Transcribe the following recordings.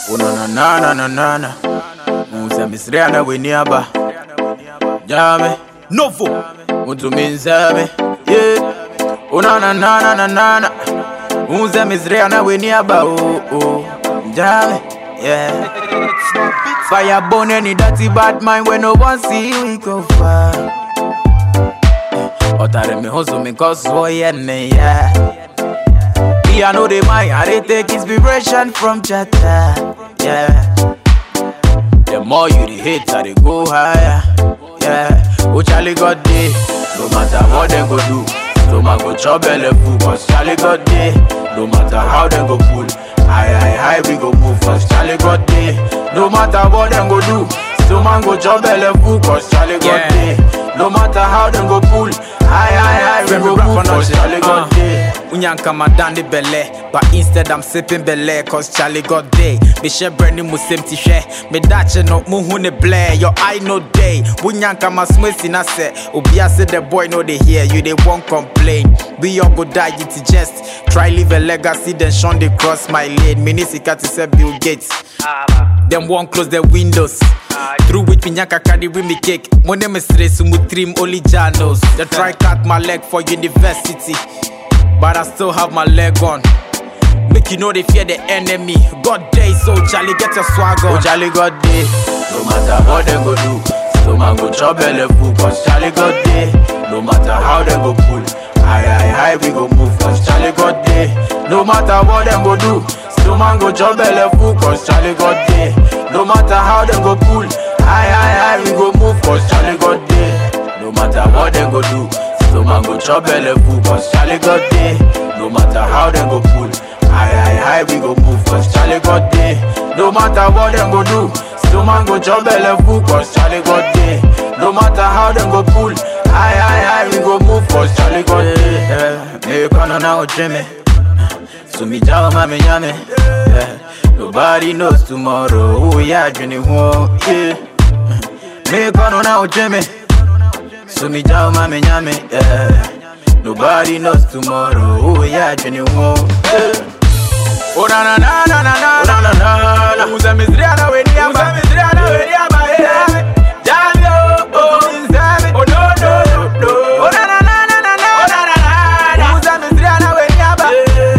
Oh na na na na na na na. Musa misrea na weni aba. Jame. Novo. Mutu minzame. Yeah. Oh na na na na na na na. Musa misrea na weni aba. Oh oh. Jame. Yeah. Fire burn any dirty bad mind when no one see we go far. Otare me hustle me cause boy and me yeah. Me I know the mind, I dey take inspiration from Chata. Yeah. The more you the hate, I dey go higher. Yeah. Oh Charlie got day, no matter what they go do. Stomach go chop belly full, cause Charlie got day. No matter how they go pull, high high high we go move, cause Charlie got day. No matter what they go do. Stomach go chop belly full, cause Charlie got Yeah. day. No matter how they go pull, high high high we When go we rap move, on cause us, Charlie got uh. day. Unyanka madani belle But instead I'm sipping belle Cause Charlie got day Me share brandy mu same ti share Me dache no mu hu ne blare Your eye no day Unyanka ma smesi na se Obia say the boy no they hear You they won't complain We all go die it is just Try leave a legacy then shun they cross my lane Minisika to say Bill Gates Them won't close the windows. Through which Pinyaka carry with me cake. My name is Resu Mutrim Only Janos. They try cut my leg for university. But I still have my leg on. Make you know they fear the enemy. God day, so Charlie, get your swag Oh on. Charlie got day, no matter what they go do. Stomach go chop belly full, cause Charlie got day. No matter how they go pull, high high high we go move, cause Charlie got day. No matter what they go do. Stomach go chop belly full, cause Charlie got day. No matter how they go pull, high high high we go move, cause Charlie got day. No matter what they go do. Stomach go chop belly full, cause Charlie got day. No matter how they go pull, high high high we go move, cause Charlie got day. No matter what them go do, stomach go chop belly full, cause Charlie got day. No matter how them go pull, high high high we go move, cause Charlie got day. Yeah, me kono na ojeme, so me jaw mame nyame. Yeah, nobody knows tomorrow. Who ya dreaming who? Yeah, me kono na ojeme. So me jaw mame nyame, yeah. Nobody knows tomorrow. Oh yeah, Jenny Wo. Oh na na na na na na na na na na. Uza mizriana we ni aba. Uza mizriana we ni aba. Yeah. Jamio. Oh. Oh no no no no. Oh na na na na na na. Oh na na na na. Uza mizriana we ni aba.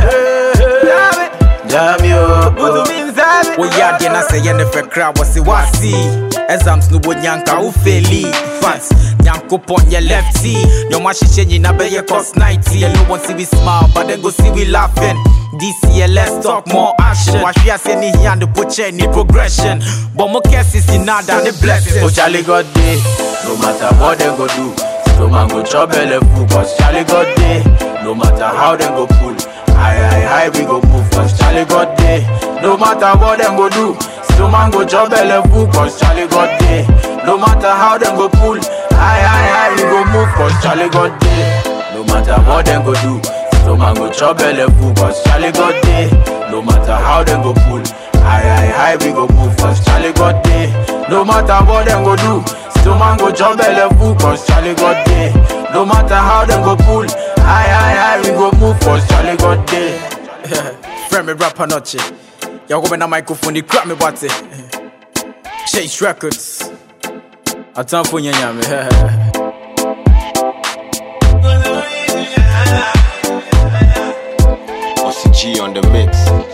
Jamio. Jamio. Uzu minzabe. woyɛ adeɛ na sɛ yɛ ne fɛ kra wɔ se woase exams no wɔ nyanka wo feli but nyankopɔn yɛ lefty nea ɔmo ahyehyɛ nyina bɛyɛ cos 90 and no one see we smile but then go see we laughing this year let's talk more action wahwe ase ne hia ne pokyɛ ne progression bɔ mo kɛse si nada ne Oh blessings Charlie got day, no matter what they go do. Stomach go chop belly full, cause Charlie got day. No matter how they go pull, high high high we go move, cause Charlie got day. No matter what them go do, stomach go chop belly full, cause Charlie got day. No matter how them go pull, high high high we go move, cause Charlie got day. No matter what them go do, stomach go chop belly full, cause Charlie got day. No matter how them go pull, high high high we go move, cause Charlie got day. No matter what them go do, stomach go chop belly full, cause Charlie got day. No matter how them go pull, high high high we go move, cause Charlie got day. frɛ me rapa nɔkye yɛwɔ na microphone de kura me bɔte chase records atamfo nya nyame Ossie G on the mix.